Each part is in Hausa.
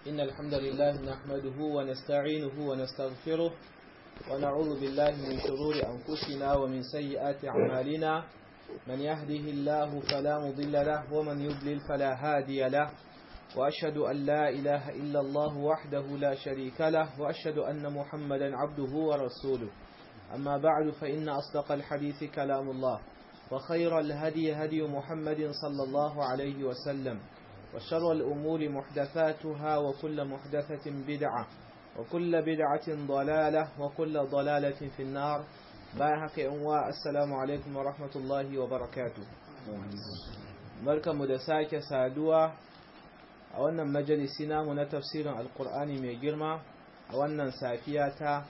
إن الحمد لله نحمده ونستعينه ونستغفره ونعوذ بالله من شرور أنفسنا ومن سيئات أعمالنا من يهده الله فلا مضل له ومن يضلل فلا هادي له وأشهد أن لا إله إلا الله وحده لا شريك له وأشهد أن محمدا عبده ورسوله أما بعد فإن أصدق الحديث كلام الله وخير الهدي هدي محمد صلى الله عليه وسلم وشر الأمور محدثاتها وكل محدثة بدعة وكل بدعة ضلالة وكل ضلالة في النار بايحك أنواء السلام عليكم ورحمة الله وبركاته بركة مدساك سادوا أولا مجلسنا من تفسير القرآن من جرمى أولا سافياتا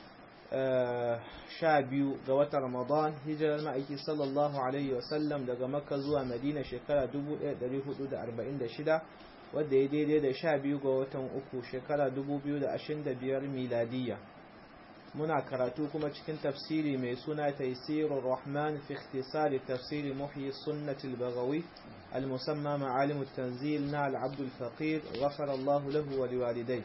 sha biyu ga watan Ramadan hijirar ma'aiki sallallahu Alaihi wasallam daga Makka zuwa Madina shekara 1446 wadda ya daidai da sha biyu ga watan uku shekara 2025 miladiyya. Muna karatu kuma cikin tafsiri mai suna Taisirur Rahman fi ikhtisari tafsiri muhyi sunnatul bagawi al-musamma ma'alimut tanzil na al-Abdul Faqir ghafara Allah lahu wa liwalidai.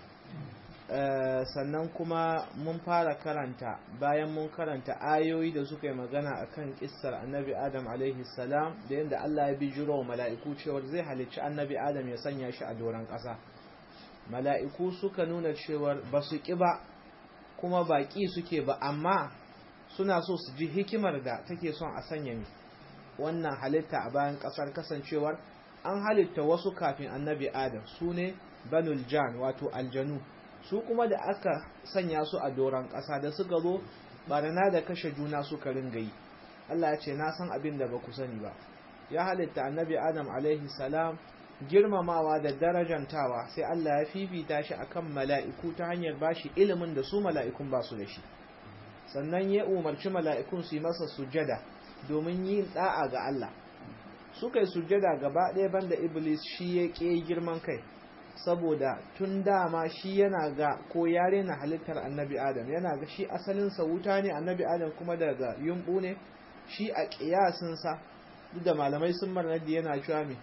sannan kuma mun fara karanta bayan mun karanta ayoyi da suka yi magana akan kissar annabi adam alaihi salam da yadda Allah ya bijiro wa mala'iku cewar zai halicci annabi adam ya sanya shi a doron ƙasa mala'iku suka nuna cewar ba su ƙi ba kuma baƙi suke ba amma suna so su ji hikimar da take son a sanya mi wannan halitta a bayan ƙasar kasancewar an halitta wasu kafin annabi adam su ne banul jan wato aljanu su kuma da aka sanya su a doron ƙasa da suka zo barana da kashe juna suka ringa yi Allah ya ce na san abin da ba ku sani ba ya halitta annabi adam alaihi salam girmamawa da darajantawa sai Allah ya fifita shi akan mala'iku ta hanyar bashi ilimin da su mala'ikun ba su da shi sannan ya umarci mala'ikun su yi masa sujada domin yin da'a ga Allah suka yi sujada gaba ɗaya banda iblis shi ya ƙe girman kai saboda tun dama shi yana ga ko yare na halittar annabi adam yana ga shi asalinsa wuta ne annabi adam kuma daga yumbu ne shi a ƙiyasinsa duk da malamai sun marnadi yana cewa me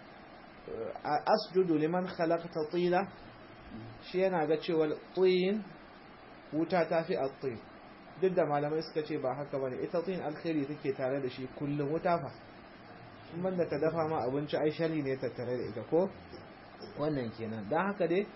a asjudu liman khalaqta tila shi yana ga cewa tsayin wuta ta fi at duk da malamai suka ce ba haka bane ita tsayin alkhairi take tare da shi kullum wuta fa in banda ta dafa ma abinci ai shari ne tattare da ita ko wannan kenan don haka dai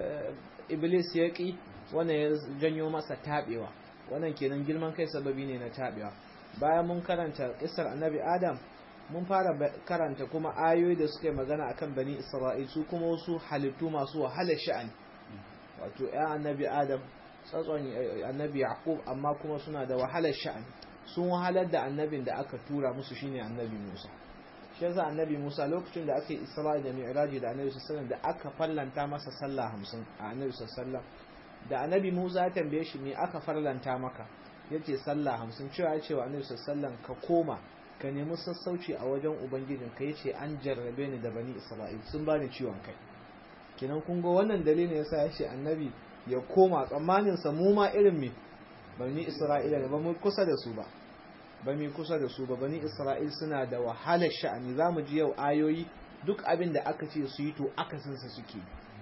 iblis ya ƙi wannan ya janyo masa taɓewa wannan kenan girman kai sababi ne na taɓewa bayan mun karanta ƙisar annabi adam mun fara karanta kuma ayoyi da suka yi magana akan bani isra'il su kuma wasu halittu masu wahalar sha'ani wato ya annabi adam tsatson annabi yaqub amma kuma suna da wahalar sha'ani sun wahalar da annabin da aka tura musu shine annabi musa shi yasa annabi Musa lokacin da aka yi Isra'i da Mi'raji da annabi sallallahu da aka fallanta masa sallah 50 a annabi sallallahu da annabi Musa ya tambaye shi me aka farlanta maka yace sallah 50 cewa ya ce wa annabi sallallahu ka koma ka nemi sassauci a wajen ubangijin ka yace an jarrabe ni da bani Isra'il sun bani ciwon kai kenan kun ga wannan dalilin yasa ya ce annabi ya koma tsammanin sa mu ma irin me bani Isra'ila ne ba mu kusa da su ba ba mai kusa da su ba bani isra'il suna da wahalar sha'ani za mu ji yau ayoyi duk abin da aka ce su yi to akasinsa suke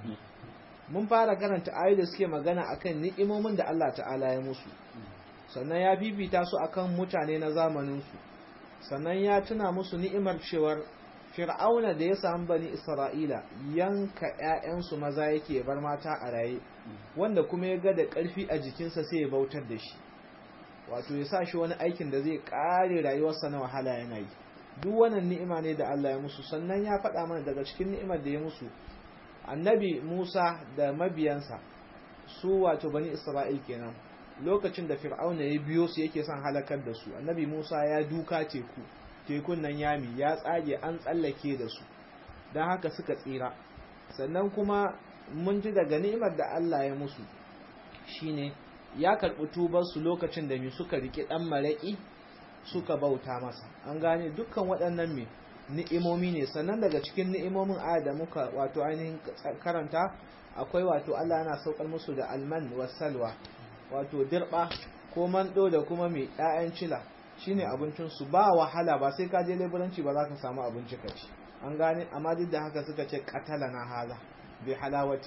mun fara karanta ayoyi da suke magana akan ni'imomin da Allah ta'ala ya musu sannan ya bibita su akan mutane na zamaninsu sannan ya tuna musu ni'imar cewar fir'auna da ya samu bani isra'ila yanka 'ya'yansu maza yake bar mata a raye wanda kuma ya ga da ƙarfi a jikinsa sai ya bautar da shi wato ya sa shi wani aikin da zai kare rayuwarsa na wahala yana yi duk wannan ni'ima ne da Allah ya musu sannan ya faɗa mana daga cikin ni'imar da ya musu annabi Musa da mabiyansa su wato bani Isra'il kenan lokacin da Fir'auna ya biyo su yake son halakar da su annabi Musa ya duka teku tekun nan yami ya tsage an tsallake da su don haka suka tsira sannan kuma mun ji daga ni'imar da Allah ya musu shine ya karɓi tubarsu lokacin da mi suka riƙe ɗan maraƙi suka bauta masa an gane dukkan waɗannan me ni'imomi ne sannan daga cikin ni'imomin aya da muka wato ainihin karanta akwai wato Allah yana saukar musu da alman wasalwa wato dirba ko mando da kuma mai ɗayan cila shine abincin su ba wahala ba sai ka je leburanci ba za ka samu abinci ka ci an gane amma duk da haka suka ce katala na haza bi halawati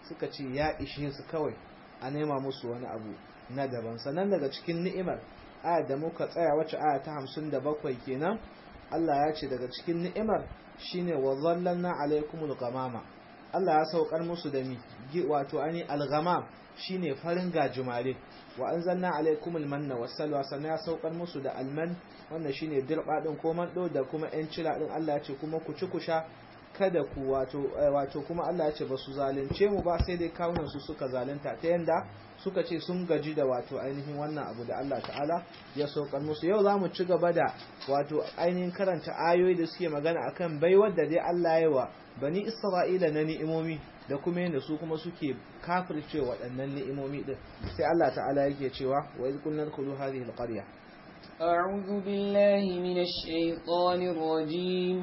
suka ce ya ishe su kawai a nema musu wani abu na daban sannan daga cikin ni'imar aya da muka tsaya wacce aya ta hamsin da bakwai kenan Allah ya ce daga cikin ni'imar shine wa zallanna alaikumul ghamama Allah ya saukar musu da mi wato ani al-ghamam shine farin gajimare wa anzalna alaikumul manna wassalwa sannan ya saukar musu da alman wannan shine dirba din ko mando da kuma yan cila din Allah ya ce kuma ku ci ku sha kada ku wato wato kuma Allah ya ce ba su zalunce mu ba sai dai kawunan su suka zalunta ta yanda suka ce sun gaji da wato ainihin wannan abu da Allah ta'ala ya saukar musu yau za mu ci gaba da wato ainihin karanta ayoyi da suke magana akan baiwar da dai Allah ya wa bani Isra'ila na ni'imomi da kuma yadda su kuma suke kafirce waɗannan ni'imomi din sai Allah ta'ala yake cewa wa iz kunna khulu hadhihi alqarya أعوذ بالله من الشيطان الرجيم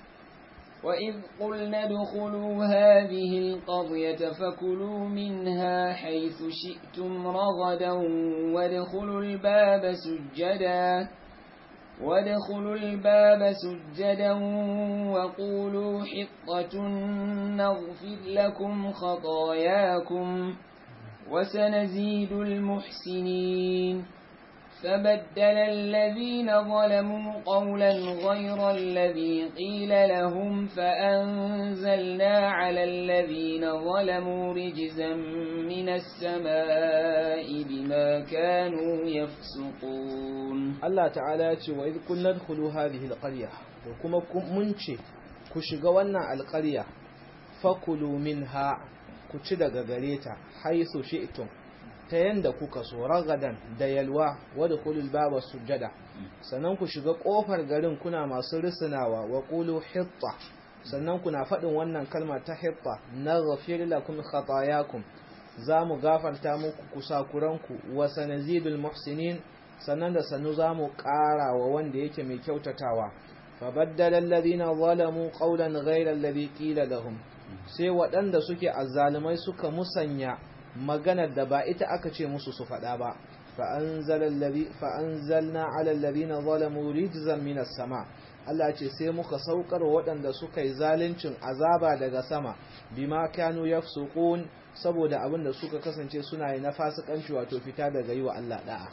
وإذ قلنا ادخلوا هذه القرية فكلوا منها حيث شئتم رغدا وادخلوا الباب سجدا وادخلوا الباب سجدا وقولوا حطة نغفر لكم خطاياكم وسنزيد المحسنين فبدل الذين ظلموا قولا غير الذي قيل لهم فأنزلنا على الذين ظلموا رجزا من السماء بما كانوا يفسقون Allah ta'ala ya ce wa idh kunna dkhulu hadhihi alqarya to kuma mun ce ku shiga wannan alqarya fakulu minha ku ci daga gare ta haythu shi'tum ta yanda kuka so ragadan da yalwa wadda kulul baba sujada sannan ku shiga kofar garin kuna masu risinawa wa qulu hitta sannan kuna faɗin wannan kalma ta hitta naghfir lakum khatayakum za mu gafarta muku kusakuranku wa sanazidul muhsinin sannan da sanu za mu ƙara wa wanda yake mai kyautatawa fabaddala alladhina zalamu qawlan ghayra alladhi qila lahum sai waɗanda suke azzalumai suka musanya maganar da ba ita aka ce musu su faɗa ba fa'anzalna alallazina zalamu rijzan minas sama Allah ce sai muka saukar waɗanda suka yi zaluncin azaba daga sama bima kanu yafsukun saboda abin da suka kasance suna yi na fasikanci wato fita daga yi wa Allah da'a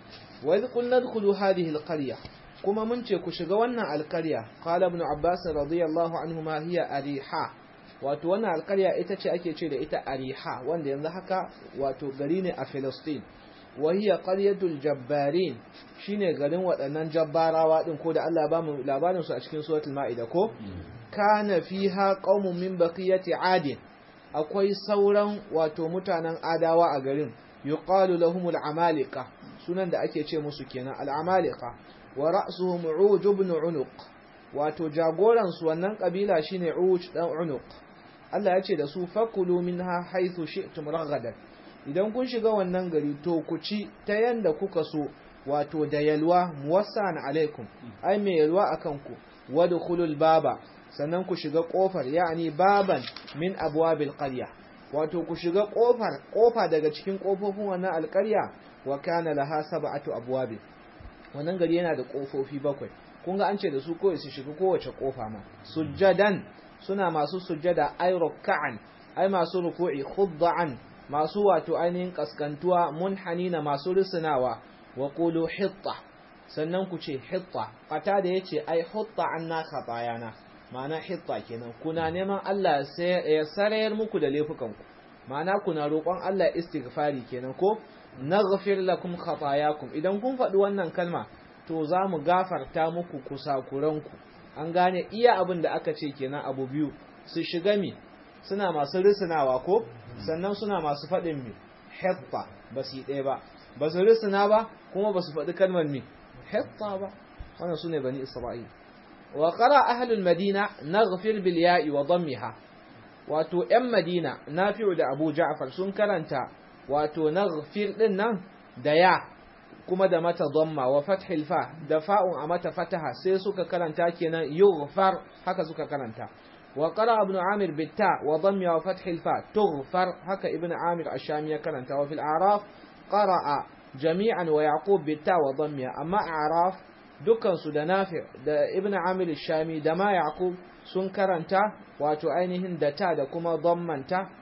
wa idh qulna dkhulu hadhihi alqarya kuma mun ce ku shiga wannan alqarya qala ibn abbas radiyallahu anhu ma hiya ariha wato wannan alƙarya ita ce ake ce da ita ariha wanda yanzu haka wato gari ne a Filistin wahiya qaryatul jabbarin shine garin waɗannan jabbarawa din ko da Allah ba mu labarin su a cikin suratul maida ko kana fiha qaumun min baqiyati adin akwai sauran wato mutanen adawa a garin yuqalu lahumul amalika sunan da ake ce musu kenan al amalika wa ra'suhum uj ibn unuq wato jagoran su wannan kabila shine uj dan unuq Allah ya ce da su fakulu minha haythu shi'tum ragadan idan kun shiga wannan gari to ku ci ta yanda kuka so wato da yalwa muwassan alaikum ai mai yalwa akan ku wadkhulul baba sannan ku shiga kofar yani baban min abwabil qarya wato ku shiga kofar kofa daga cikin kofofin wannan alƙarya wa kana laha sab'atu abwabi wannan gari yana da kofofi bakwai kun ga an ce da su kawai su shiga kowace kofa ma sujjadan suna masu sujjada ay ruk'an ai masu ruku'i khudda'an masu wato ainihin kaskantuwa munhanina masu risinawa wa qulu hitta sannan ku ce hitta fata da yace ai hutta anna khatayana ma'ana hitta kenan kuna neman Allah ya sarayar muku da laifukanku ma'ana kuna roƙon Allah istighfari kenan ko naghfir lakum khatayakum idan kun faɗi wannan kalma to za mu gafarta muku kusakuranku an gane iya abin da aka ce kenan abu biyu su shiga mi suna masu risinawa ko sannan suna masu faɗin mi hetta ba su yi ɗaya ba ba su risina ba kuma ba su faɗi kalmar mi hetta ba wannan su ne bani isra'il wa qara ahlul madina naghfir bil ya'i wa dammiha wato yan madina nafi'u da abu ja'far sun karanta wato naghfir din nan da ya kuma da mata dhamma wa fathil fa da fa'un a mata fataha sai suka karanta kenan yughfar haka suka karanta wa qara ibn amir bitta wa dhammi wa fathil fa tughfar haka ibn amir ash-shami ya karanta wa fil a'raf qara'a jami'an wa yaqub bitta wa dhammi amma a'raf dukkan su da nafi da ibn amir ash-shami da ma yaqub sun karanta wato ainihin da ta da kuma dhammanta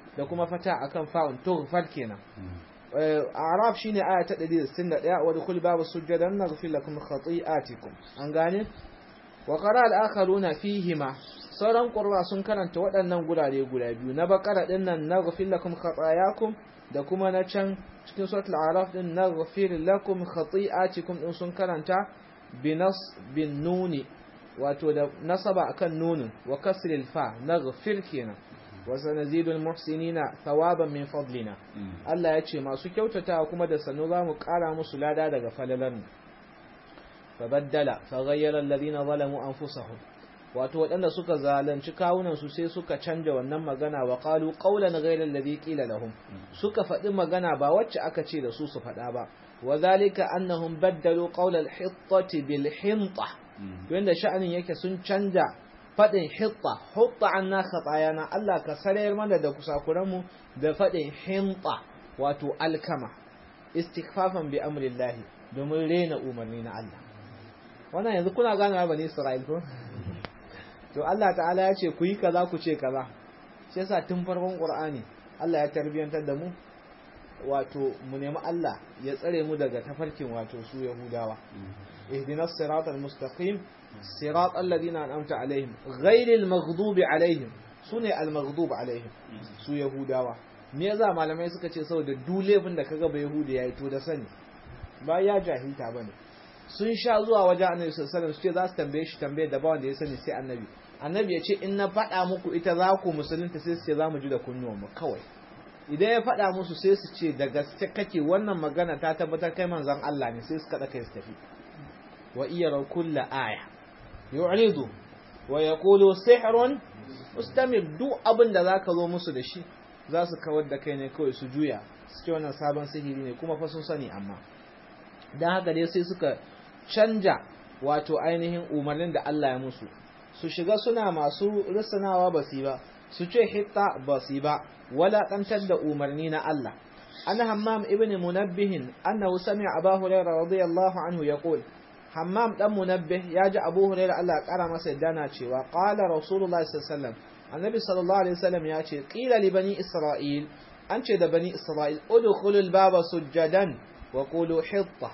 da kuma fata akan fa'un tughfar kenan arab shine aya ta 161 wa dukul babu sujadan naghfir lakum khati'atikum an gane wa qara al-akharuna fihima sauran qurra sun karanta waɗannan gurare guda biyu na bakara din nan naghfir lakum khatayakum da kuma na can cikin suratul araf din naghfir lakum khati'atikum din sun karanta binas bin nuni wato da nasaba akan nunin wa kasril fa naghfir kenan wa sanazidul muhsinina thawaban min fadlina Allah ya ce masu kyautatawa kuma da sanu za mu kara musu lada daga falalan fabaddala faghayyara alladhina zalamu anfusahum wato waɗanda suka zalunci kawunan su sai suka canja wannan magana wa qalu qawlan ghayra alladhi qila lahum suka faɗi magana ba wacce aka ce da su su faɗa ba wa zalika annahum baddalu qawla al-hittati bil hinta wanda sha'anin yake sun canja faɗin hitta hutta anna khatayana Allah ka sarayar mana da kusakuranmu da faɗin hinta wato alkama istighfafan bi amrillah domin rena umarni na Allah wannan yanzu kuna gane bani Isra'il ko to Allah ta'ala ya ce ku yi kaza ku ce kaza sai yasa tun farkon Qur'ani Allah ya tarbiyantar da mu wato mu nemi Allah ya tsare mu daga tafarkin wato su Yahudawa ihdinas siratal mustaqim صراط الذين أنعمت عليهم غير المغضوب عليهم سنة المغضوب عليهم su yahudawa me yasa malamai suka ce saboda duk laifin da kaga bai yahudi yayi to da sani ba ya jahilta bane sun sha zuwa wajen annabi sallallahu alaihi wasallam su ce za su tambaye shi tambaye da ba wanda ya sani sai annabi annabi ya ce in na faɗa muku ita za ku musulunta sai su ce za mu ji da kunnuwan mu kawai idan ya faɗa musu sai su ce da gaske kake wannan magana ta tabbatar kai manzon Allah ne sai su kada kai su tafi wa iyara kulla aya yu'ridu wa yaqulu sihrun mustamir duk abin da zaka zo musu da shi za su kawar da kai ne kawai su juya su ce wannan sabon sihiri ne kuma fa sun sani amma dan haka dai sai suka canja wato ainihin umarnin da Allah ya musu su shiga suna masu risanawa basi ba su ce hitta basi ba wala kantar da umarni na Allah ana hammam ibn munabbihin annahu sami'a abu hurairah radiyallahu anhu yaqul hammam dan munabbih ya ji abu hurairah Allah ya kara masa yadda na cewa qala rasulullahi sallallahu alaihi wasallam annabi sallallahu alaihi wasallam ya ce qila li bani isra'il an ce da bani isra'il udkhulul baba sujjadan wa qulu hitta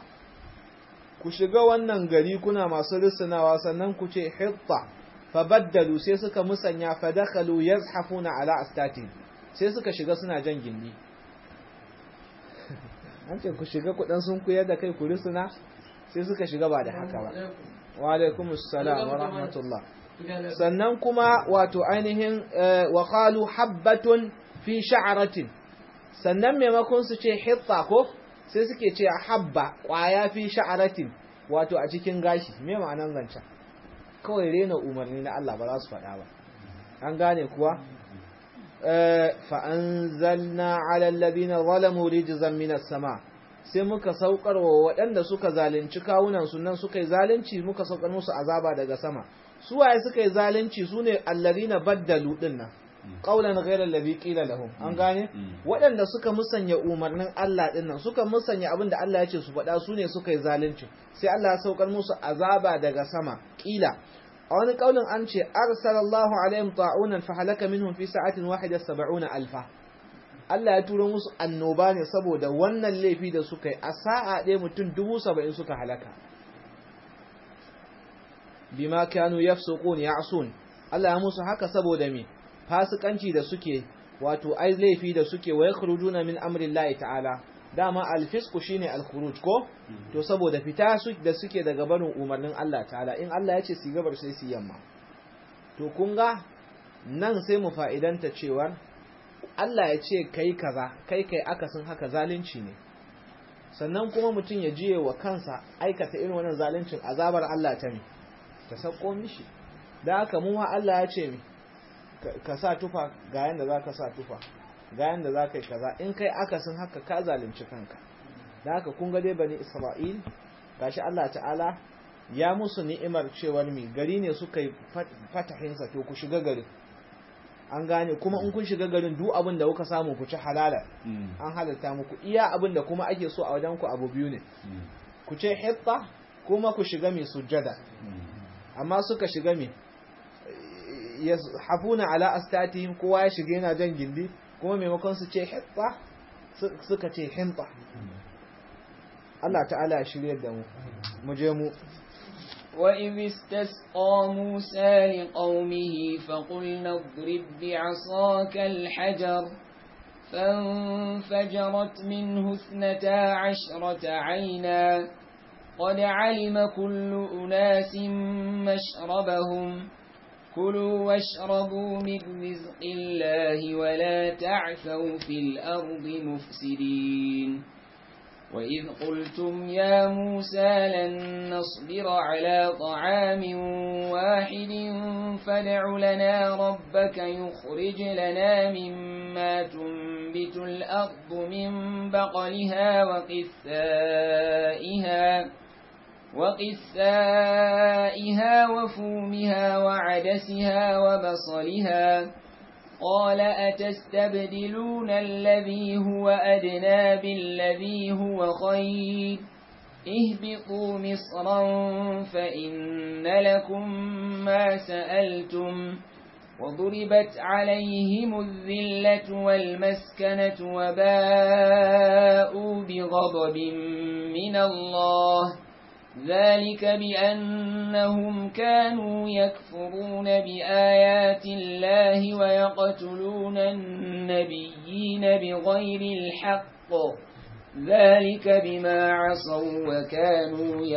ku shiga wannan gari kuna masu risinawa sannan ku ce hitta fabaddalu sai suka musanya fadakhalu yazhafuna ala astati sai suka shiga suna jan gindi an ce ku shiga kudan sun kuyar da kai ku risina sai suka shiga ba da haka ba wa alaikum assalam wa rahmatullah sannan kuma wato ainihin wa qalu habbatun fi sha'ratin sannan maimakon su ce hitta ko sai suke ce habba kwaya fi sha'ratin wato a cikin gashi me ma'anan zancen kawai rena umarni na Allah ba za su faɗa ba an gane kuwa fa anzalna ala alladhina zalamu rijzan minas sama' sai muka saukar wa waɗanda suka zalunci kawunan su nan suka yi zalunci muka saukar musu azaba daga sama su waye suka yi zalunci su ne allazina baddalu din nan qaulan ghayra allazi qila lahum an gane waɗanda suka musanya umarnin Allah din nan suka musanya abin da Allah ya ce su faɗa su ne suka yi zalunci sai Allah ya saukar musu azaba daga sama qila a wani kaulin an ce arsalallahu alaihim ta'unan fa halaka minhum fi sa'atin wahida 70 alfa Allah ya turo musu annoba ne saboda wannan laifi da suka yi a sa'a ɗaya mutum dubu saba'in suka halaka bima kanu yafsuqun ya'sun Allah ya musu haka saboda me fasikanci da suke wato ai laifi da suke wa yakhrujuna min amri Allah ta'ala dama alfisku shine alkhuruj ko to saboda fita su da suke daga barin umarnin Allah ta'ala in Allah ya ce su gabar sai su yamma to kun ga nan sai mu fa'idanta cewar Allah ya ce kai kaza kai kai akasin haka zalunci ne sannan kuma mutum ya jiye wa kansa aikata irin wannan zaluncin azabar Allah ta mi ta sako mishi da haka mu Allah ya ce mi ka sa tufa ga yanda za ka sa tufa ga yanda za ka yi kaza in kai akasin haka ka zalunci kanka da haka kun ga dai bani Isra'il gashi Allah ta'ala ya musu ni'imar cewar mi gari ne suka yi fatahinsa to ku shiga garin an gane kuma in kun shiga garin duk abin da kuka samu ku ci halala an halalta muku iya abin da kuma ake so a wajen ku abu biyu ne ku ce hitta kuma ku shiga mai sujjada amma suka shiga mai hafuna ala astatihim kowa ya shiga yana jan gindi kuma maimakon su ce hitta suka ce hinta Allah ta'ala ya shirye da mu mu je mu وإذ استسقى موسى لقومه فقلنا اضرب بعصاك الحجر فانفجرت منه اثنتا عشرة عينا قد علم كل أناس مشربهم كلوا واشربوا من رزق الله ولا تعثوا في الأرض مفسدين وإذ قلتم يا موسى لن نصبر على طعام واحد فادع لنا ربك يخرج لنا مما تنبت الأرض من بقلها وقثائها وقثائها وفومها وعدسها وبصلها قال أتستبدلون الذي هو أدنى بالذي هو خير اهبطوا مصرا فإن لكم ما سألتم وضربت عليهم الذلة والمسكنة وباءوا بغضب من الله ذلك بأنهم كانوا يكفرون بآيات الله ويقتلون النبيين بغير الحق ذلك بما عصوا وكانوا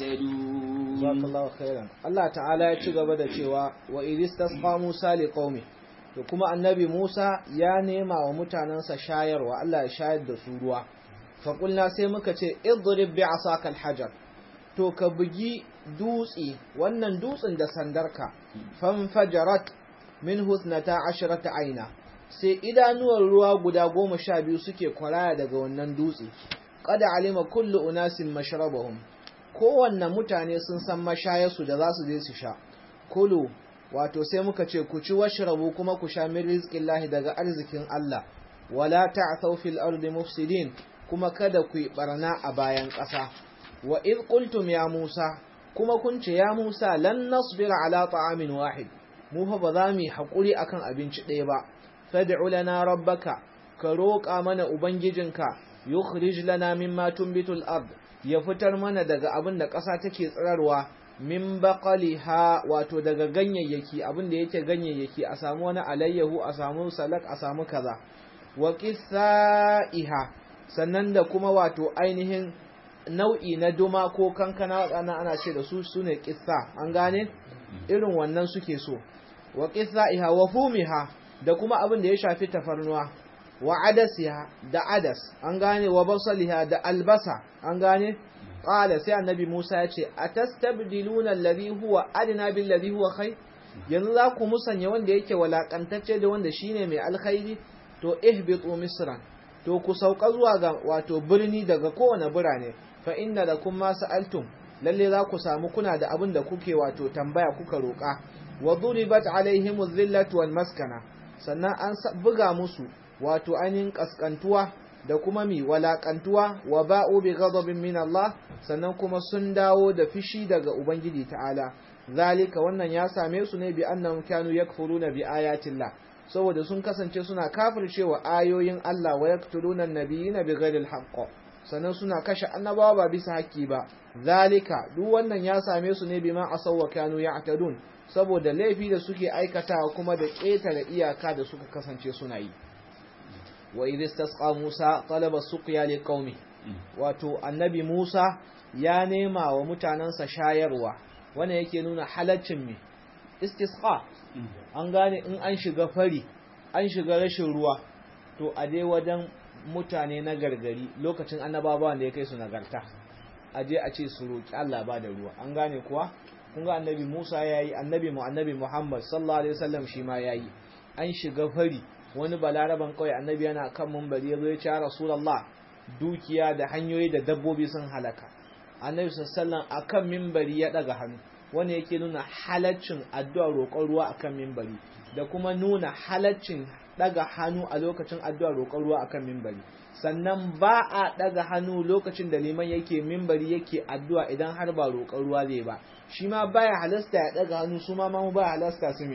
يعتدون جزاك الله خيرا الله تعالى يتشغب da cewa wa idistasqa Musa liqaumi to kuma annabi Musa ya nema wa mutanansa shayarwa Allah ya shayar da su ruwa fa kulna sai muka ce idrib bi asaka alhajar to ka bugi dutse wannan dutsen da sandarka fanfajarat min husnata ashrata aina sai idanuwar ruwa guda goma sha biyu suke kwaraya daga wannan dutse kada alima kullu unasin mashrabahum kowanne mutane sun san mashayarsu da za su je su sha kulu wato sai muka ce ku ci washrabu kuma ku sha min rizqillahi daga arzikin Allah wala ta'thaw fil ardi mufsidin kuma kada ku yi barna a bayan ƙasa wa iz qultum ya Musa kuma kun ce ya Musa lan nasbira ala ta'amin wahid mu fa ba za mu hakuri akan abinci ɗaya ba fad'u lana rabbaka ka roƙa mana ubangijinka yukhrij lana mimma tunbitul ard ya fitar mana daga abin da ƙasa take tsirarwa min baqaliha wato daga ganyayyaki abin da yake ganyayyaki a samu wani alayyahu a samu salak a samu kaza wa qissaiha sannan da kuma wato ainihin nau'i na duma ko kankana waɗannan ana ce da su sune qissa an gane irin wannan suke so wa qissaiha wa fumiha da kuma abin da ya shafi tafarnuwa wa adasiha da adas an gane wa basaliha da albasa an gane qala sai annabi Musa ya ce atastabdiluna alladhi huwa adna bil ladhi huwa khair yanzu za ku musanya wanda yake walakantacce da wanda shine mai alkhairi to ihbitu misran to ku sauka zuwa ga wato birni daga kowane birane fa inna lakum ma sa'altum lalle za ku samu kuna da abin da kuke wato tambaya kuka roƙa wa duribat alaihim dhillatu wal maskana sannan an buga musu wato ainihin kaskantuwa da kuma mi walakantuwa wa ba'u bi ghadabin min Allah sannan kuma sun dawo da fishi daga ubangiji ta'ala zalika wannan ya same su ne bi annahum kanu yakfuruna bi ayatillah saboda sun kasance suna kafircewa ayoyin Allah wa yaqtuluna an-nabiyina bi ghairi al sannan suna kashe annabawa ba bisa haƙƙi ba zalika duk wannan ya same su ne bima asaw wa kanu ya'tadun saboda laifi da suke aikatawa kuma da ƙetare iyaka da suka kasance suna yi wa idh istasqa Musa talaba suqya liqaumi wato annabi Musa ya nema wa mutanansa shayarwa wannan yake nuna halaccin me istisqa an gane in an shiga fari an shiga rashin ruwa to a dai wajen mutane na gargari lokacin annabawa da ya kai su nagarta a je a ce su roki Allah ba da ruwa an gane kuwa kun ga annabi Musa yayi annabi mu annabi Muhammad sallallahu alaihi wasallam shi ma yayi an shiga fari wani balaraban kawai annabi yana kan mumbari ya zo ya ce ya rasulullah dukiya da hanyoyi da dabbobi sun halaka annabi sallallahu a kan mimbari ya daga hannu wani yake nuna halaccin addu'a roƙon ruwa akan mimbari da kuma nuna halaccin daga hannu a lokacin addu'a roƙon ruwa akan mimbari sannan ba a daga hannu lokacin da liman yake mimbari yake addu'a idan har ba roƙon ruwa zai ba shi ma baya halasta ya daga hannu su ma mu baya halasta su me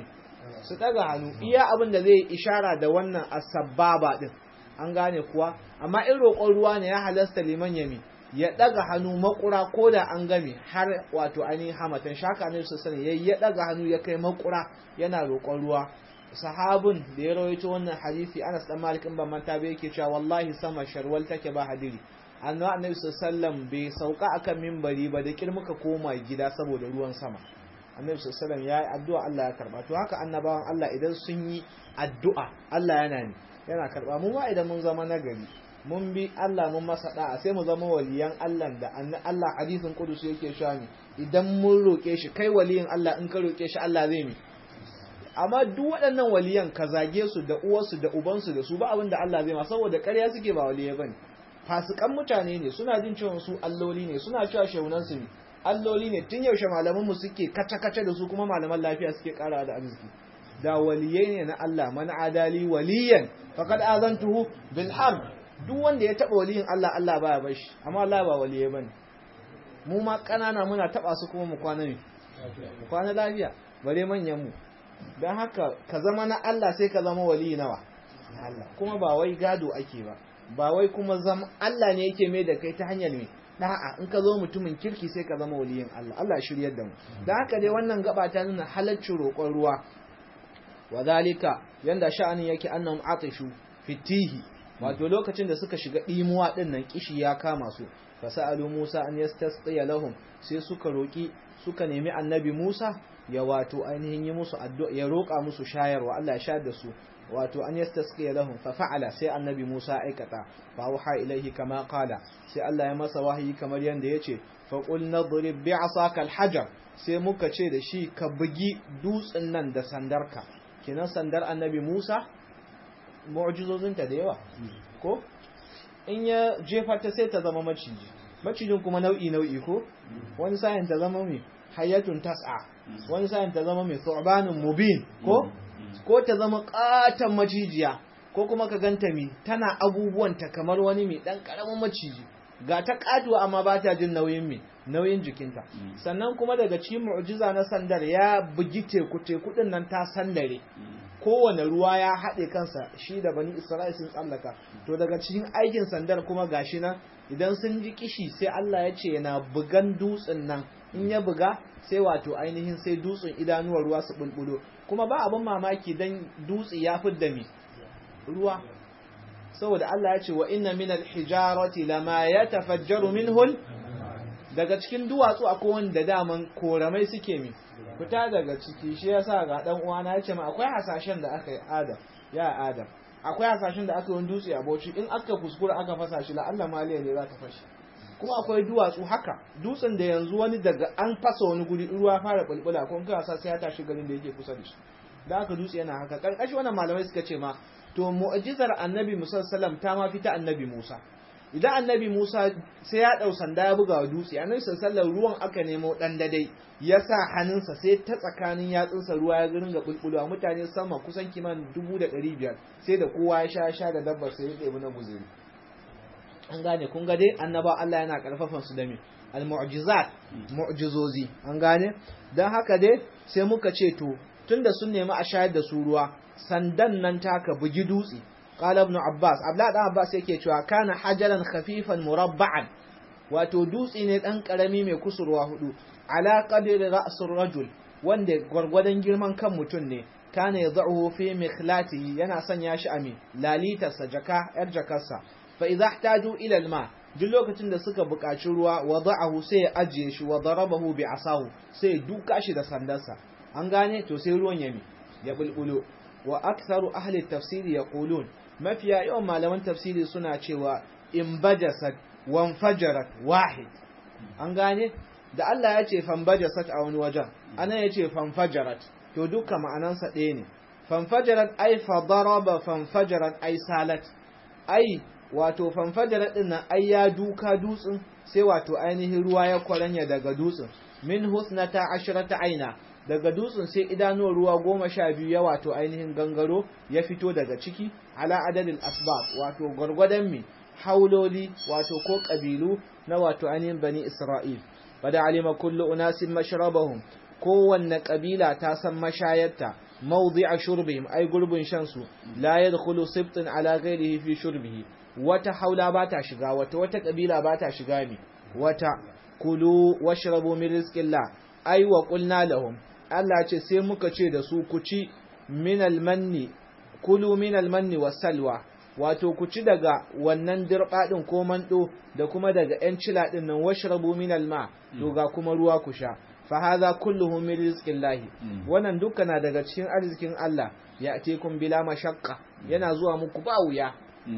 su daga hannu iya abin da zai ishara da wannan asbaba din an gane kuwa amma in roƙon ruwa ne ya halasta liman yami ya daga hannu makura ko da an game har wato ainihin hamatan shaka ne su sani ya ya daga hannu ya kai makura yana roƙon ruwa sahabun da ya rawaito wannan hadisi Anas dan Malik in ban manta ba yake cewa wallahi sama sharwal take ba hadiri annabi annabi sallallahu bai sauka akan minbari ba da kir muka koma gida saboda ruwan sama annabi sallallahu ya yi addu'a Allah ya karba to haka annabawan Allah idan sun yi addu'a Allah yana ne yana karba mu ma idan mun zama nagari mun bi Allah mun masa da'a sai mu zama waliyan Allah da Allah hadisin kudusi yake cewa ne idan mun roke shi kai waliyin Allah in ka roke shi Allah zai mi amma duk waɗannan waliyan ka zage su da uwarsu da ubansu da su ba abin da Allah zai ma saboda ƙarya suke ba waliyai bane fasikan mutane ne suna jin cewa su alloli ne suna cewa shehunan su ne alloli ne tun yaushe malaman mu suke kace kace da su kuma malaman lafiya suke ƙara da arziki da waliyai ne na Allah man adali waliyan faqad azantuhu bil harb duk wanda ya taba waliyin Allah Allah baya bar shi amma Allah ba waliyai bane mu ma kanana muna taba su kuma mu kwana ne mu kwana lafiya bare manyan mu don haka ka zama na Allah sai ka zama wali nawa Allah kuma ba wai gado ake ba ba wai kuma zama Allah ne yake mai da kai ta hanyar me da'a in ka zo mutumin kirki sai ka zama waliyin Allah Allah ya shiryar da mu don haka dai wannan gaba ta nuna halaccin roƙon ruwa wa zalika yanda sha'anin yake annahum atishu fitihi wato lokacin da suka shiga dimuwa din nan kishi ya kama su fasalu Musa an yastasqiya lahum sai suka roki suka nemi annabi Musa ya wato ainihin yi musu addu'a ya roƙa musu shayarwa Allah ya shayar da su wato an yastasqiya lahum fa fa'ala sai annabi Musa aikata fa waha ilaihi kama qala sai Allah ya masa wahayi kamar yanda yace fa qul nadrib bi'asaka al-hajar sai muka ce da shi ka bugi dutsen nan da sandarka kenan sandar annabi Musa mu'jizozinta da yawa ko in ya jefa ta sai ta zama maciji macijin kuma nau'i nau'i ko wani sa'in ta zama mai hayatun tas'a wani sa'in ta zama mai thu'banun mubin ko ko ta zama katan macijiya ko kuma ka ganta mi tana abubuwan ta kamar wani mai dan karamin maciji ga ta katuwa amma ba ta jin nauyin mi nauyin jikinta sannan kuma daga cikin mu'jiza na sandar ya bugi teku teku din nan ta sandare kowane ruwa ya haɗe kansa shi da bani isra'il sun tsallaka to daga cikin aikin sandar kuma gashi nan idan sun ji kishi sai Allah ya ce yana bugan dutsen nan in ya buga sai wato ainihin sai dutsen idanuwar ruwa su bulbulo kuma ba abin mamaki dan dutse ya fidda mi ruwa saboda Allah ya ce wa inna min al-hijarati lama yatafajjaru minhu daga cikin duwatsu akwai wanda daman koramai suke mi fita daga ciki shi yasa ga dan uwana ya ce ma akwai hasashen da aka yi adam ya adam akwai hasashen da aka yi dutse a bauchi in aka kuskura aka fasa shi la Allah maliya ne za ta fashi kuma akwai duwatsu haka dutsen da yanzu wani daga an fasa wani guri ruwa fara bulbula ko kuma sa sai ya tashi garin da yake kusa da shi da aka dutse yana haka karkashi wannan malamai suka ce ma to mu'jizar annabi Musa sallam ta ma fita annabi Musa idan annabi Musa sai ya dau sanda ya buga wa dutse annabi sallallahu ruwan aka nemo dan dadai ya sa hannunsa sai ta tsakanin yatsunsa ruwa ya ringa bulbulwa mutane sama kusan kiman 1500 sai da kowa ya sha sha da dabbar sai ya ɗebi na guzuri an gane kun ga dai annaba Allah yana karfafan su da me al-mu'jizat mu'jizozi an gane dan haka dai sai muka ce to tunda sun nemi a shayar da su ruwa sandan nan taka bugi dutse qala ibn abbas abla dan abbas yake cewa kana hajaran khafifan murabba'an wato dutse ne dan karami mai kusurwa hudu ala qadri ra'sur rajul wanda gwargwadon girman kan mutum ne kana yad'uhu fi mikhlatihi yana sanya shi a mi lalitarsa jaka yar jakarsa fa idza ihtaju ila alma duk lokacin da suka buƙaci ruwa wada'ahu sai ya ajiye shi wa darabahu bi asahu sai duka shi da sandarsa an gane to sai ruwan ya mi ya bulbulo wa aktharu ahli tafsiri yaqulun mafiya yawan malaman tafsiri suna cewa in bajasat wan fajarat wahid an gane da Allah ya ce fanbajasat a wani wajen ana ya ce fanfajarat to duka ma'anansa ɗaya ne fanfajarat ai fadaraba fanfajarat ai salat ai wato fanfajarat din nan ai ya duka dutsen sai wato ainihin ruwa ya kwaranya daga dutsen min husnata ashrata aina daga dutsen sai idanuwar ruwa goma sha biyu ya wato ainihin gangaro ya fito daga ciki ala adadin asbab wato gwargwadon mi hauloli wato ko kabilu na wato ainihin bani isra'il bada alima kullu unasin mashrabahum kowanne kabila ta san mashayarta mawdi'a shurbihim ay gurbin shan su la yadkhulu sibtun ala ghairihi fi shurbihi wata haula ba ta shiga wata wata kabila ba ta shiga mi wata kulu washrabu min rizqillah ay wa qulna lahum Allah ce sai muka ce da su ku ci min almanni kulu min almanni wasalwa wato ku ci daga wannan dirba din ko mando da kuma daga yan cila din nan washrabu min alma to ga kuma ruwa ku sha fa hadha kulluhu min rizqillahi wannan dukkan na daga cikin arzikin Allah ya atekum bila mashaqqa yana zuwa muku ba wuya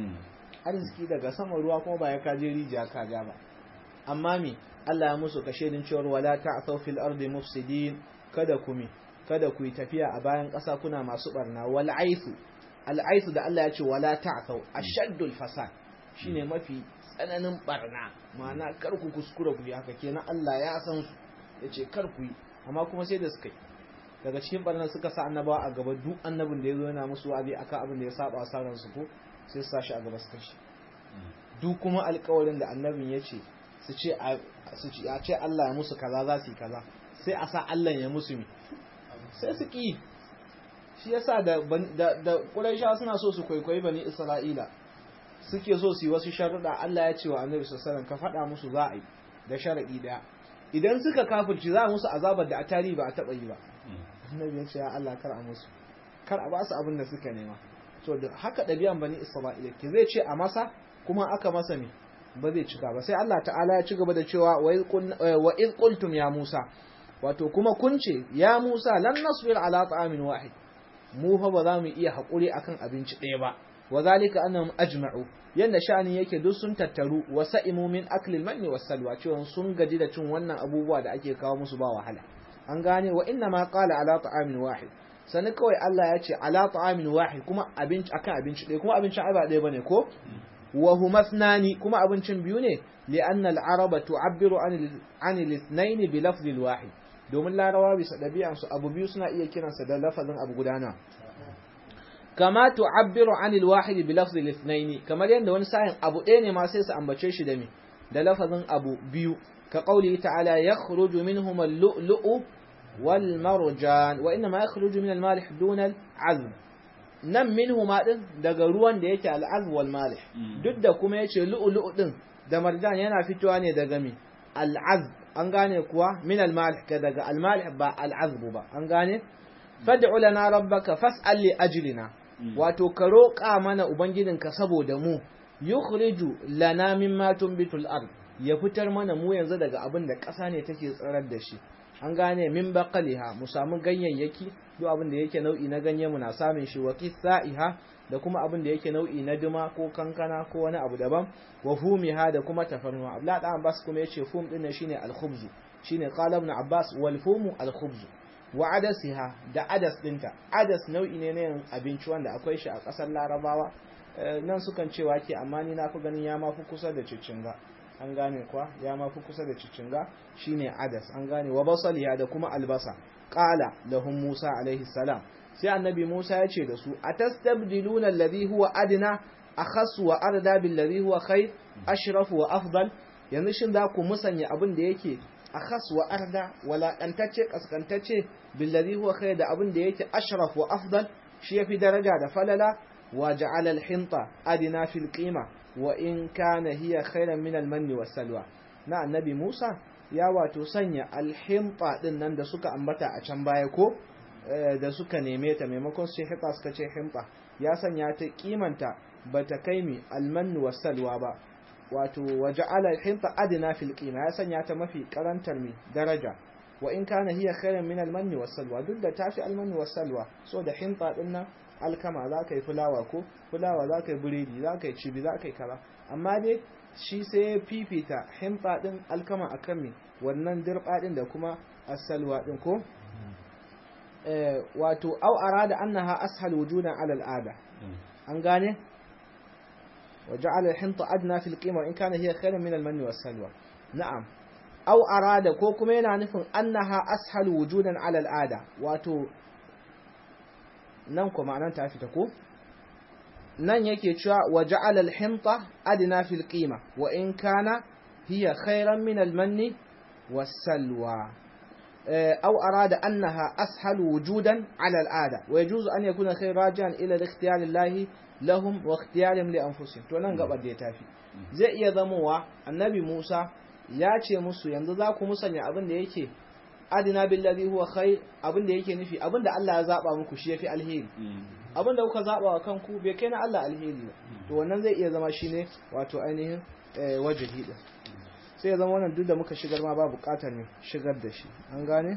arziki daga sama ruwa kuma ba ya kaje rijiya ka ja ba amma me Allah ya musu kashe din cewar wala ta'thaw fil ardi mufsidin kada ku mi kada ku yi tafiya a bayan ƙasa kuna masu barna wal aifu al aifu da Allah ya ce wala ta'thaw ashaddul fasad shine mafi tsananin barna ma'ana kar ku kuskura ku yi haka kenan Allah ya san su yace kar ku yi amma kuma sai da suka yi daga cikin barnan suka sa annabawa a gaba duk annabin da ya zo yana musu wa'azi akan abin da ya saba sa ransu ko sai su sa shi a gaba su kashi duk kuma alƙawarin da annabin ya ce su ce a ce Allah ya musu kaza za su yi kaza sai a sa Allah ya musu mi sai su ƙi shi yasa da da Qurayshawa suna so su kwaikwayi bani Isra'ila suke so su yi wasu sharuɗa Allah ya ce wa Annabi sallallahu ka faɗa musu za a yi da sharaɗi ɗaya idan suka kafirci za a musu azabar da a tarihi ba a taɓa yi ba Annabi ya ce ya Allah kar a musu kar a ba su abin da suka nema to da haka ɗabi'an bani Isra'ila ke zai ce a masa kuma aka masa ne ba zai cika ba sai Allah ta'ala ya ci gaba da cewa wa iz qultum ya Musa wato kuma kun ce ya Musa lan nasbir ala ta'amin wahid mu fa ba za mu iya hakuri akan abinci ɗaya ba wa zalika annahum ajma'u yanda sha'ani yake duk sun tattaru wa sa'imu min akli al-manni was-salwa cewa sun gaji da cin wannan abubuwa da ake kawo musu ba wahala an gane wa inna ma qala ala ta'amin wahid sani kawai Allah ya ce ala ta'amin wahid kuma abinci akan abinci ɗaya kuma abincin ai ba ɗaya bane ko wa huma ithnani kuma abincin biyu ne li'anna al-araba tu'abbiru an al-ithnayn bi lafz al-wahid domin larawa bisa ɗabi'an su abu biyu suna iya kiransa da lafazin abu gudana kama tu'abbiru an al-wahid bi lafz al-ithnayn kamar yanda wani sa'in abu ɗaya ne ma sai su ambace shi da me da lafazin abu biyu ka qawli ta'ala yakhruju minhum al-lu'lu'u wal marjan wa inma yakhruju min al-malih duna al-'azb nan minhu ma din daga ruwan da yake al'azb wal malih duk da kuma yace lu'lu'u din da marjan yana fitowa ne daga mi al'azb an gane kuwa min al malih ka daga al malih ba al'azb ba an gane fad'u lana rabbaka fas'al li ajlina wato ka roƙa mana ubangijinka saboda mu yukhriju lana mimma tunbitul ard ya fitar mana mu yanzu daga abin da ƙasa ne take tsirar da shi an gane min baqaliha mu samu ganyayyaki duk abin da yake nau'i na ganye mu na samun shi wa qithaiha da kuma abin da yake nau'i na duma ko kankana ko wani abu daban wa fumiha da kuma tafarnuwa Abdullah dan Abbas kuma yace fum din shine al-khubz shine qala ibn Abbas wal fumu al-khubz wa adasiha da adas dinta adas nau'i ne na abinci wanda akwai shi a kasar Larabawa nan sukan ce wake amma ni na fi ganin ya mafi kusa da ciccinga an gane kuwa ya mafi kusa da ciccinga shine adas an gane wa basaliya da kuma albasa qala lahum musa alaihi salam sai annabi musa ya ce da su atastabdiluna alladhi huwa adna akhas wa arda bil ladhi huwa khair ashraf wa afdal yanzu shin za ku musanya abin da yake akhas wa arda wala kantacce kaskantacce bil ladhi huwa khair da abin da yake ashraf wa afdal shi yafi daraja da falala wa ja'ala al hinta adna fil qima wa in kana hiya khairan min al-manni was-salwa na annabi Musa ya wato sanya al-himta din nan da suka ambata a can baya ko da suka neme ta maimakon su hita suka ce himta ya sanya ta kimanta bata kai mi al-manni was-salwa ba wato waja'ala al-himta adna fil qima ya sanya ta mafi karantar mi daraja wa in kana hiya khairan min al-manni was-salwa duk da tafi al-manni was-salwa so da himta din nan alkama za ka yi fulawa ko fulawa za ka yi biredi za ka yi cibi za ka yi kara amma dai shi sai ya fifita himfa ɗin alkama a kan wannan dirɓa ɗin da kuma asalwa ɗin ko wato au arada annaha ashal wujudan ala al'ada an gane wa ja'ala al-hinta adna fil qima in kana hiya khairan min al-manni was-salwa na'am au arada ko kuma yana nufin annaha ashal wujudan ala al'ada wato nan ko ma'anan ta fita ko nan yake cewa wa ja'ala al-hinta adna fil qima wa in kana hiya khairan min al-manni was-salwa أو أراد أنها أسهل وجودا على العادة ويجوز أن يكون خير راجعا إلى الاختيار الله لهم واختيارهم لأنفسهم to nan gaba da ya tafi zai iya zamowa annabi Musa ya ce musu yanzu za ku musanya abin da yake adina billazi huwa khair abin da yake nufi abin da Allah ya zaba muku shi yafi alheri abin da kuka zaba wa kanku bai kai na Allah alheri ba to wannan zai iya zama shine wato ainihin wajihi din sai ya zama wannan duk da muka shigar ma ba bukatar ne shigar da shi an gane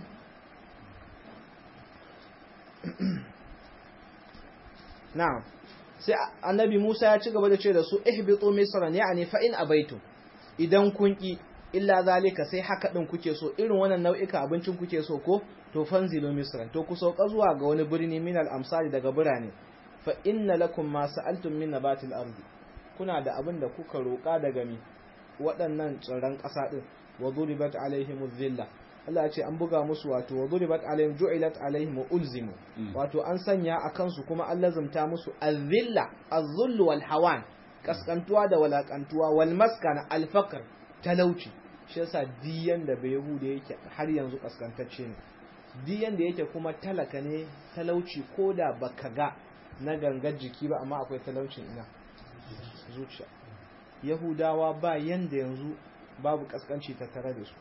na'am sai annabi Musa ya ci gaba da ce da su ihbitu misran yani fa in abaitum idan kun ki illa zalika sai haka din kuke so irin wannan nau'ika abincin kuke so ko to fanzilu misran to ku sauka zuwa ga wani birni min al amsali daga birane fa inna lakum ma sa'altum min nabatil ardi kuna da abin da kuka roƙa daga mi waɗannan tsirran ƙasa din wa duribat alaihim dhilla Allah ya ce an buga musu wato wa duribat alaihim ju'ilat alaihim ulzimu wato an sanya a kansu kuma an lazumta musu azilla az-zull wal hawan kaskantuwa da walakantuwa wal maskana al faqr talauci shi yasa diyan da bai yahuda yake har yanzu kaskantacce ne diyan da yake kuma talaka ne talauci ko da baka ga na gangar jiki ba amma akwai talaucin ina zuciya yahudawa ba yanda yanzu babu kaskanci ta tare da su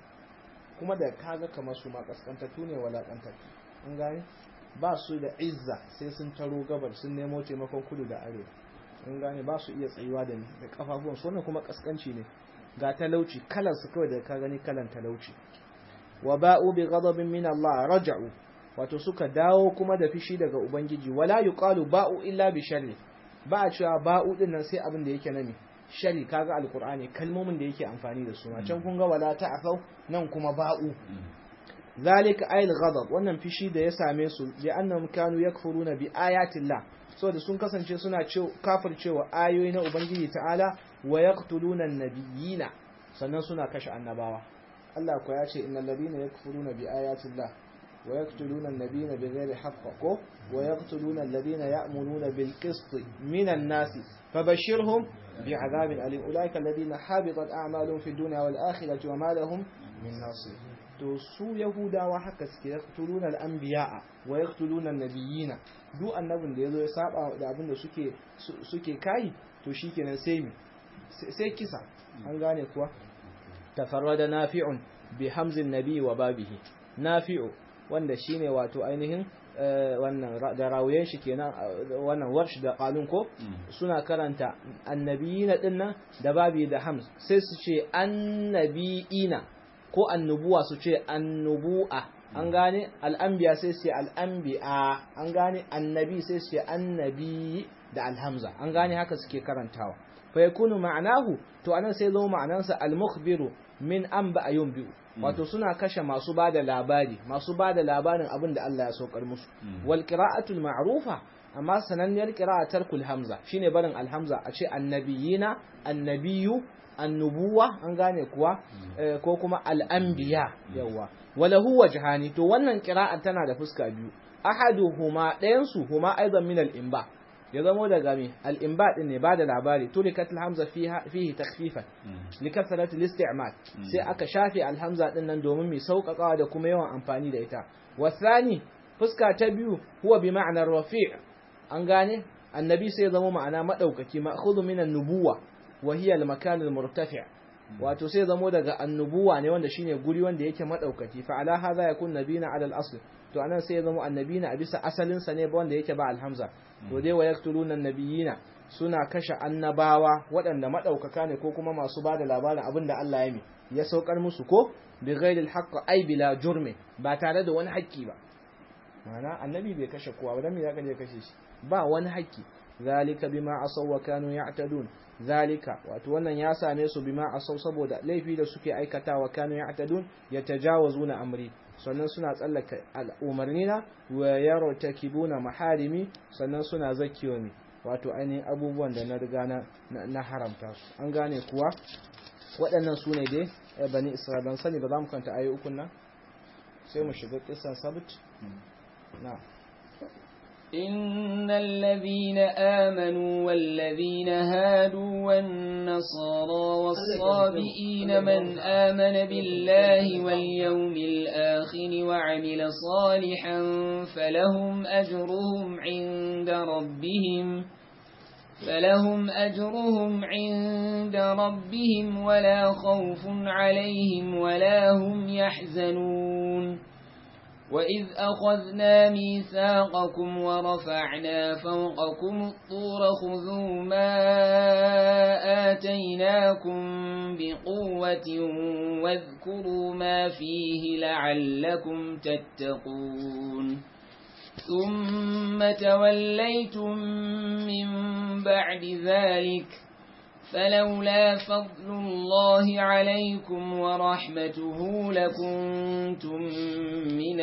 kuma da kaga kamar su ma kaskantattu ne walakantattu an gane ba su da izza sai sun taro gabar sun nemo taimakon kudu da arewa an gane ba su iya tsayuwa da da kafafuwan su wannan kuma kaskanci ne ga talauci kalan su kawai da ka gani kalan talauci wa ba'u bi ghadabin min Allah raja'u wato suka dawo kuma da fishi daga ubangiji wala yuqalu ba'u illa bi sharri ba a cewa ba'u din nan sai abin da yake nami shari kaga alqur'ani kalmomin da yake amfani da su ma can kun ga wala ta'afau nan kuma ba'u zalika ayil ghadab wannan fishi da ya same su bi annahum kanu yakfuruna bi ayatillah saboda sun kasance suna kafircewa ayoyi na ubangiji ta'ala wa yaqtuluna an-nabiyina sannan suna kashe annabawa Allah ko ya ce innal ladina yakfuruna bi ayatillah wa yaqtuluna an-nabiyina bighairi haqq ko wa yaqtuluna alladhina ya'muruna bil qist minan nasi fabashshirhum bi'adabin alim ulaika alladhina habitat a'maluhum fid dunya wal akhirati wa ma lahum min nasir to su yahudawa haka suke yaqtuluna al-anbiya'a wa yaqtuluna an-nabiyina duk annabin da yazo ya saba da abin da suke suke kai to shikenan sai mi sai kisa an gane kuwa tafarrada nafi'un bi hamzin nabi wa babihi nafi'u wanda shine wato ainihin wannan da rawuyen shi kenan wannan warsh da qalun ko suna karanta annabiyina dinnan da babi da hamz sai su ce annabiyina ko annubuwa su ce annubu'a an gane al'anbiya sai su ce al'anbiya an gane annabi sai su ce annabi da alhamza an gane haka suke karantawa fa yakunu ma'anahu to anan sai zo ma'anansa al-mukhbiru min an ba biyu wato suna kashe masu bada labari masu bada labarin abin da Allah ya saukar musu wal qira'atul ma'rufa amma sananniyar qira'a tarkul hamza shine barin alhamza a ce annabiyina annabiyu annubuwa an gane kuwa ko kuma al'anbiya yawa wala huwa jahani to wannan qira'a tana da fuska biyu ahaduhuma ɗayan su huma aidan min al-imba ya zamo daga me al-imba din ne bada labari tulikat al-hamza fiha fihi takhfifan likathrati al-isti'mal sai aka shafe al-hamza din nan domin mai sauƙaƙawa da kuma yawan amfani da ita wasani fuska ta biyu huwa bi ma'anar rafi' an gane annabi sai ya zama ma'ana madaukaki ma'khudhu min an-nubuwa wa hiya al-makan al-murtafi' wato sai zamo daga annubuwa ne wanda shine guri wanda yake madaukaki fa ala hadha yakun nabina ala al-asl to anan sai zamo annabina a bisa asalin sa ne wanda yake ba al-hamza to dai wa yaqtuluna an-nabiyina suna kashe annabawa waɗanda madaukaka ne ko kuma masu bada labarin abin da Allah ya mi ya saukar musu ko bi ghairi al-haqq ay bila jurmi ba tare da wani haƙƙi ba ma'ana annabi bai kashe kowa ba dan me ya kaje kashe shi ba wani haƙƙi zalika bima asaw wa kanu ya'tadun zalika wato wannan ya same su bima asaw saboda laifi da suke aikatawa kanu ya'tadun yatajawazuna amri sannan suna tsallaka al'umarnina wa yartakibuna maharimi sannan suna zakiyo ne wato ainihin abubuwan da na riga na haramta su an gane kuwa waɗannan su ne dai bani isra'ila ban sani ba za mu kanta ayi ukun nan sai mu shiga kisan sabt na إن الذين آمنوا والذين هادوا والنصارى والصابئين من آمن بالله واليوم الآخر وعمل صالحا فلهم أجرهم عند ربهم فلهم أجرهم عند ربهم ولا خوف عليهم ولا هم يحزنون وإذ أخذنا ميثاقكم ورفعنا فوقكم الطور خذوا ما آتيناكم بقوة واذكروا ما فيه لعلكم تتقون ثم توليتم من بعد ذلك فلولا فضل الله عليكم ورحمته لكنتم من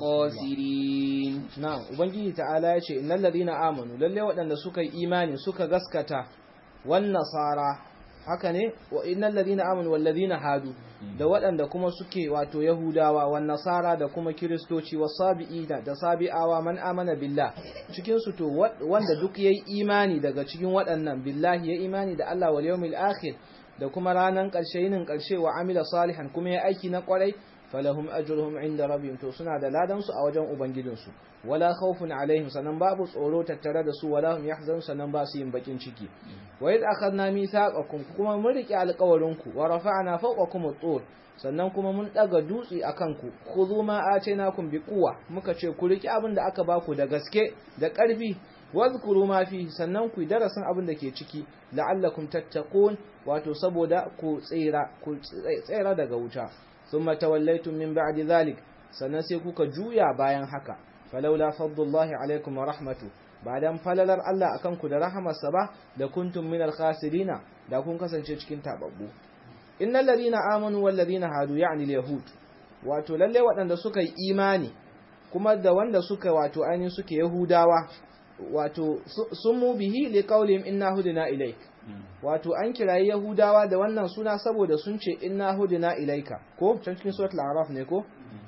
الخاسرين na'am ubangiji ta'ala ya ce innal ladina amanu lalle waɗanda suka yi imani suka gaskata wan nasara haka ne wa innal ladina amanu wal ladina hadu da waɗanda kuma suke wato yahudawa wan nasara da kuma kiristoci wasabi'ina da sabi'awa man amana billah cikin su to wanda duk yayi imani daga cikin waɗannan billahi ya imani da Allah wal yawmil akhir da kuma ranan ƙarshe yinin ƙarshe wa amila salihan kuma ya aiki na ƙwarai falahum ajruhum inda rabbihim to suna da ladan su a wajen ubangijinsu wala khawfun alaihim sanan babu tsoro tattare da su wala hum yahzanun sanan ba su yin bakin ciki wa id akhadna mithaqakum kuma mun rike alƙawarinku wa rafa'na fawqakum at-tur sannan kuma mun daga dutse akan ku khudhu ma atainakum bi quwwa muka ce ku riki abin da aka baku da gaske da ƙarfi wadhkuru ma fi sannan ku darasin abin da ke ciki la'allakum tattaqun wato saboda ku tsira ku tsira daga wuta thumma tawallaytum min ba'di dhalik sannan sai kuka juya bayan haka falawla fadlullahi alaikum wa rahmatu ba dan falalar Allah akan ku da rahamarsa ba da kuntum minal khasirina da kun kasance cikin tababbu innal ladina amanu wal ladina hadu ya'ni yahud wato lalle waɗanda suka yi imani kuma da wanda suka wato ainihin suke yahudawa wato sun mu bihi li qawlihim inna hudina ilaik wato an kirayi yahudawa da wannan suna saboda sun ce inna hudina ilaika ko can cikin suratul a'raf ne ko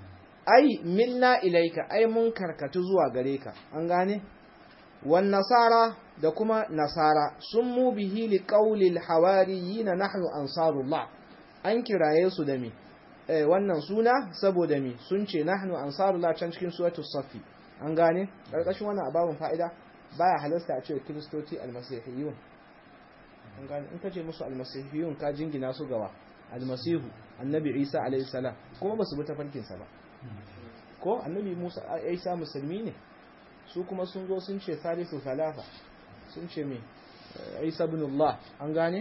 ai milna ilaika ai mun karkatu zuwa gare ka an gane wan nasara da kuma nasara sun mu bihi li qawlil hawariyina nahnu ansarullah an kiraye su da me eh, wannan suna saboda me sun ce nahnu ansarullah can cikin suratul safi an gane karkashin wannan ababun fa'ida baya halasta a ce kiristoci almasihiyun an gane in kace musu almasihiyun ka jingina su gawa almasihu annabi isa alayhi salam kuma basu bi tafarkin sa ba ko annabi musa isa musulmi ne su kuma sun zo sun ce salisu salafa sun ce me isa ibn allah an gane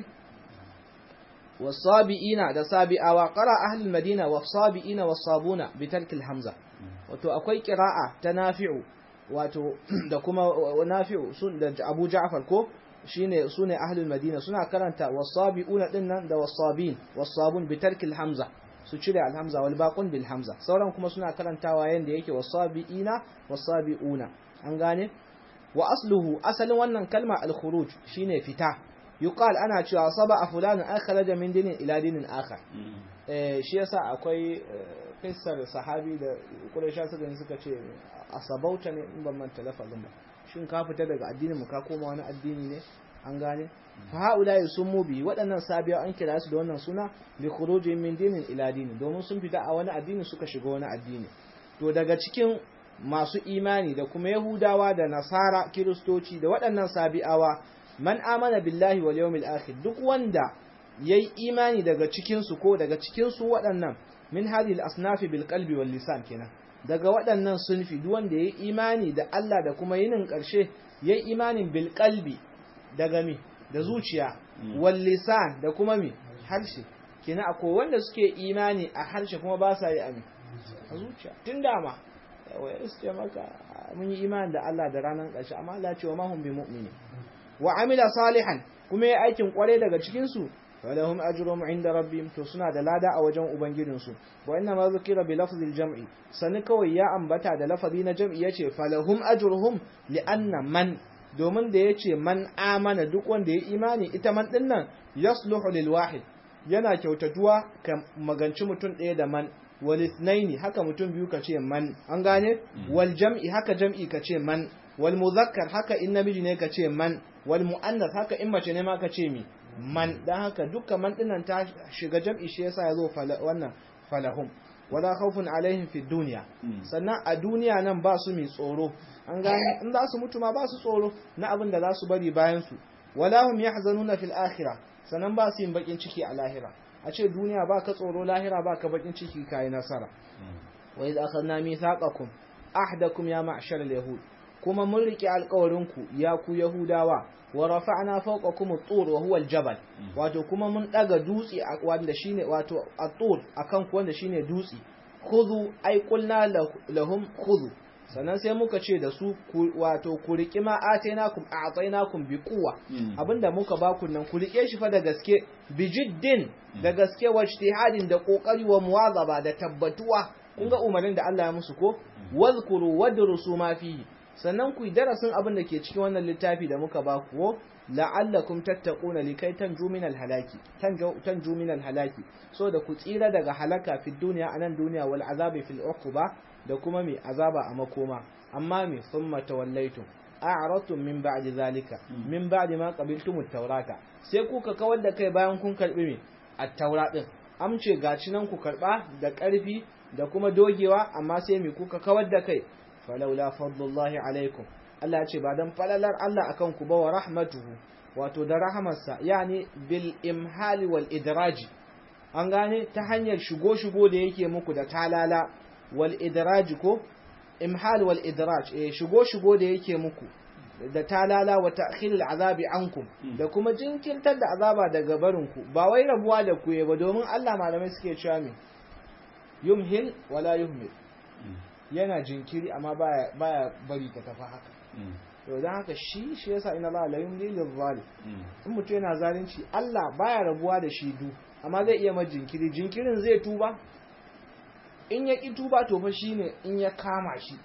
wasabi'ina da sabi'awa qara ahlul madina wasabi'ina wasabuna bitarkil hamza wato akwai qira'a ta nafi'u wato da kuma nafi'u sun da Abu Ja'far ko shine sune ahlul madina suna karanta wasabi'una dinnan da wasabin wasabun bitarkil hamza su cire alhamza wal baqun bil hamza sauran kuma suna karantawa yanda yake wasabi'ina wasabi'una an gane wa asluhu asalin wannan kalma al khuruj shine fita yuqal ana cewa saba fulan an kharaja min dinin ila dinin akhar eh shi yasa akwai kissar sahabi da quraisha suka ne suka ce asabauta ne in ban manta lafazin ba shin ka fita daga addinin mu ka koma wani addini ne an gane fa haula yusummu bi waɗannan sabiya an kira su da wannan suna bi khuruji min dinin ila dinin domin sun fita a wani addini suka shiga wani addini to daga cikin masu imani da kuma yahudawa da nasara kiristoci da waɗannan sabi'awa man amana billahi wal yawmil akhir duk wanda yayi imani daga cikin su ko daga cikin su waɗannan min hadhihi al-asnaf bil qalbi wal lisan kenan daga waɗannan sunfi duk wanda yayi imani da Allah da kuma yinin ƙarshe yayi imanin bil qalbi daga mi da zuciya wal lisan da kuma mi harshe kenan akwai wanda suke imani a harshe kuma ba sa yi ami a zuciya tun dama wai iske maka mun yi imani da Allah da ranar ƙarshe amma Allah ya ce wa mahum bi mu'mini wa amila salihan kuma ya aikin kware daga cikin su falahum ajruhum inda rabbihim to suna da lada a wajen ubangijin su wa inna ma zukira bi lafzil jam'i sani kawai ya ambata da lafazi na jam'i yace falahum ajruhum li anna man domin da yace man amana duk wanda ya imani ita man din nan yasluhu lil wahid yana kyautatuwa ka maganci mutum ɗaya da man wal ithnaini haka mutum biyu kace man an gane wal jam'i haka jam'i kace man wal muzakkar haka in namiji ne ka ce man wal muannas haka in mace ne ma ka ce mi man dan haka dukkan man dinnan ta shiga jam'i shi yasa yazo wannan falahum wala khawfun alaihim fi dunya sannan a duniya nan ba su mi tsoro an gane in za su mutu ma ba su tsoro na abin da za su bari bayan su wala hum yahzanuna fil akhirah sannan ba su yin bakin ciki a lahira a ce duniya ba ka tsoro lahira ba ka bakin ciki kai nasara wa idh akhadna mithaqakum ahdakum ya ma'shar al-yahud kuma mun rike alƙawarinku ya ku yahudawa wa rafa'na fawqakum at-tur wa huwa al-jabal wato kuma mun daga dutse wanda shine wato at-tur akan ku wanda shine dutse khudhu ay qulna lahum khudhu sannan sai muka ce da su wato ku riki ma atainakum a'tainakum bi quwwa abinda muka ba ku nan ku rike shi fa da gaske bi jiddin da gaske wa ijtihadin da kokari wa muwazaba da tabbatuwa kun ga umarnin da Allah ya musu ko wazkuru wadrusu ma fihi sannan ku yi darasin abin da ke cikin wannan littafi da muka ba ku la'allakum tattaquna likai tanju min halaki tanju min halaki so da ku tsira daga halaka fi duniya anan duniya wal azabi fil uquba da kuma mai azaba a makoma amma me thumma tawallaitum a'radtum min ba'di zalika min ba'di ma qabiltum at-taurata sai kuka kawar da kai bayan kun karbi me at-taura din amce gaci nan ku karba da karfi da kuma dogewa amma sai me kuka kawar da kai falaula fadlullahi alaikum Allah ya ce ba dan falalar Allah akan ku ba wa rahmatuhu wato da rahamarsa yani bil imhali wal idraji an gane ta hanyar shigo shigo da yake muku da talala wal idraji ko imhal wal idraj eh shigo shigo da yake muku da talala wa ta'khilul azabi ankum da kuma jinkirtar da azaba daga barinku ba wai rabuwa da ku ba domin Allah malamai suke cewa me yumhil wala yuhmil yana jinkiri amma baya baya bari ta tafi haka to dan haka shi shi yasa inna Allah la yumli lil zalim in mutum yana zalunci Allah baya rabuwa da shi du amma zai iya ma jinkiri jinkirin zai tuba in ya ki tuba to fa shine in ya kama shi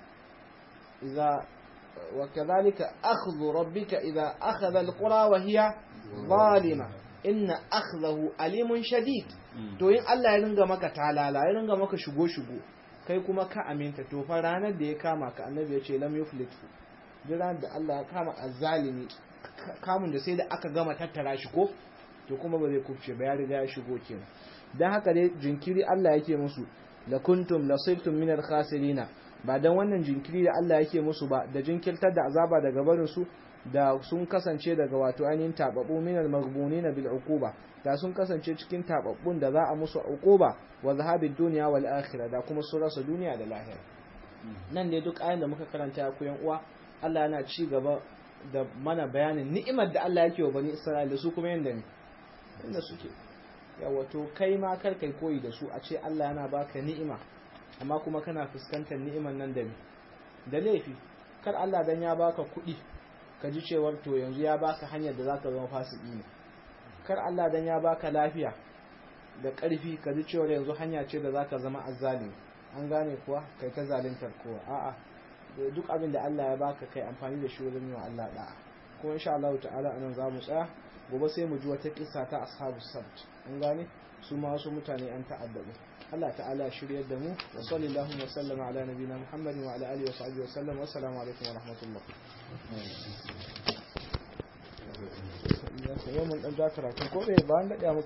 idza wa kadhalika akhdhu rabbika idza akhadha alqura wa hiya zalima inna akhdahu alimun shadid to in Allah ya ringa maka talala ya ringa maka shigo shigo kai kuma ka aminta to fa ranar da ya kama ka annabi ya ce lam yuflitu duk ranar da Allah ya kama azzalimi kamun da sai da aka gama tattara shi ko to kuma ba zai kufce ba ya riga ya shigo kenan dan haka dai jinkiri Allah yake musu la kuntum lasirtum minal khasirina ba dan wannan jinkiri da Allah yake musu ba da jinkirtar da azaba daga barin su da sun kasance daga wato ainihin tababu minal maghbunina bil uquba da sun kasance cikin tababbun da za a musu uquba wa zahabid dunya wal akhirah da kuma su rasa duniya da lahira nan ne duk ayin da muka karanta ku yan uwa Allah yana ci gaba da mana bayanin ni'imar da Allah yake wa bani Isra'ila su kuma yanda ne inda suke yawa to kai ma kar kai koyi da su a ce Allah yana baka ni'ima amma kuma kana fuskantar ni'imar nan da me da laifi kar Allah dan ya baka kuɗi ka ji cewar to yanzu ya baka hanyar da zaka zama fasiki ne kar Allah dan ya baka lafiya da ƙarfi ka ji cewar yanzu hanya ce da zaka zama azzalimi an gane kuwa kai ta zaluntar kowa a'a duk abin da Allah ya baka kai amfani da shi wajen yi wa Allah da'a kuma insha Allah ta'ala anan za mu tsaya gobe sai mu ji wata kissa ta ashabu sabt an gane su ma wasu mutane an ta'addabu Allah ta'ala shiryar da mu wa sallallahu wa sallama ala nabiyina Muhammadin wa ala alihi wa sahbihi wa sallam wa assalamu alaikum wa rahmatullah yau mun dan ja karatu ko bai ba an daɗe